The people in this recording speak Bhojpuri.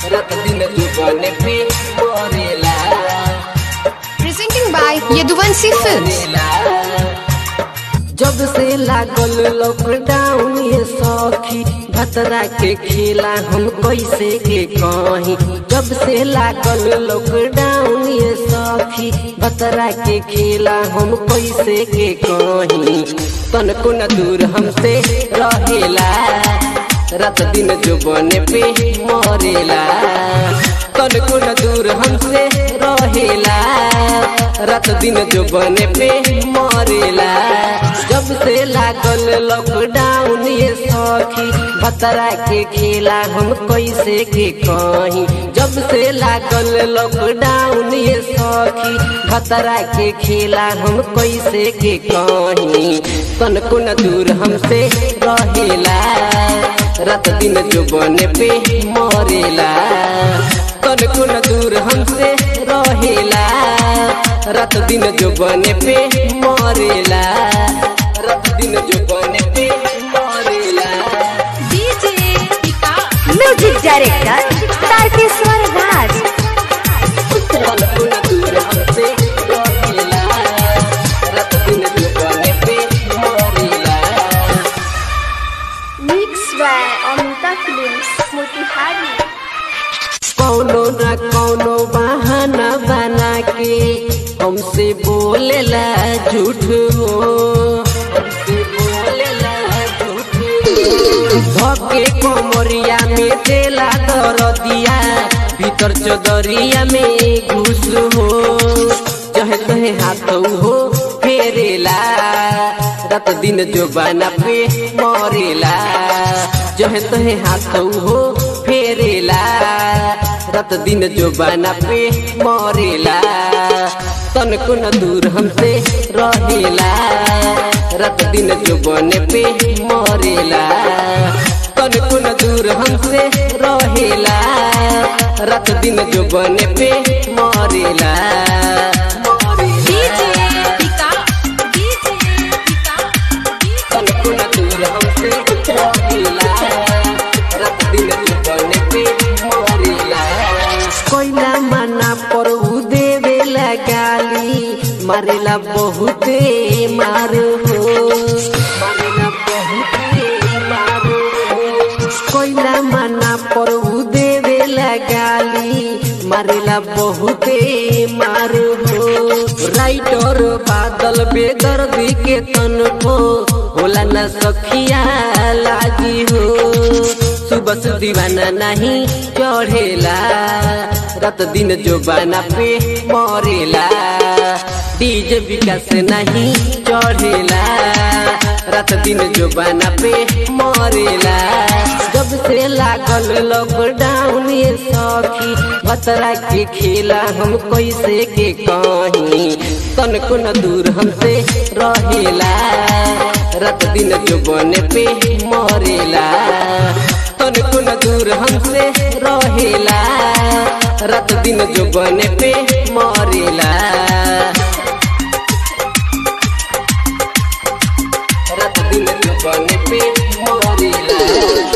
रात दिन जुबन पे मरेला Presenting by Yaduvanshi Films. जब से लागल लॉकडाउन ये सखी भतरा के खेला हम कैसे के कहीं जब से लागल लॉकडाउन ये सखी भतरा के खेला हम कैसे के कहीं तनको न दूर हमसे रहेला रात दिन जुबन पे मरेला तनको न दूर हमसे रहेला रात दिन जुबन पे मरेला जब से लागल लॉकडाउन ये सखी भतरा के खेला हम कैसे के कहीं जब से लागल लॉकडाउन ये सखी भतरा के खेला हम कैसे के कहीं तनको न दूर हमसे रहेला रात दिन जुबन पे मरेला तनको न दूर हमसे रहेला रात दिन जुबन पे मरेला रात दिन जुबन पे मरेला DJ Vikas. Music director Tarkeshwar Raj तनको न दूर हमसे रहेला रात दिन जुबन पे मरेला mix by Amita films Motihari कौनो न कौनो बहाना बना के हमसे बोलेला झूठ हो हमसे बोलेला झूठ धके कोमरिया में देला दरदिया भीतर चदरिया में घुस हो चाहे तहे हाथ हो फेरेला रात दिन जो बना पे मरेला जहे तहे हाथ हो फेरेला रात दिन जो बना पे मरेला तनको न दूर हमसे रहेला रात दिन जो बने पे मरेला तनको न दूर हमसे रहेला रात दिन जो बने पे मरेला DJ Vikas. DJ Vikas. तनको न दूर हमसे रहेला रात दिन जुबन पे मरेला कोइला मना पर उ देवेला गाली मारेला बहुते मार हो मारेला बहुते मार हो कोइला मना पर उ देवेला गाली मारेला बहुते मार हो राइटर बादल बेदर्दी के तन को होला न सखिया लागी हो सुबह से दीवाना नहीं चढ़ेला रात दिन जो बाना पे मरेला डीजे विकास नहीं चढ़ेला रात दिन जो बाना पे मरेला जब से लागल लॉकडाउन ये सखी भतरा के खेला हम कैसे के कहीं तनको न दूर हमसे रहेला रात दिन जो बने पे मरेला तनको न दूर हमसे रहेला रात दिन जो बने पे मरेला रात दिन जो बने पे मरेला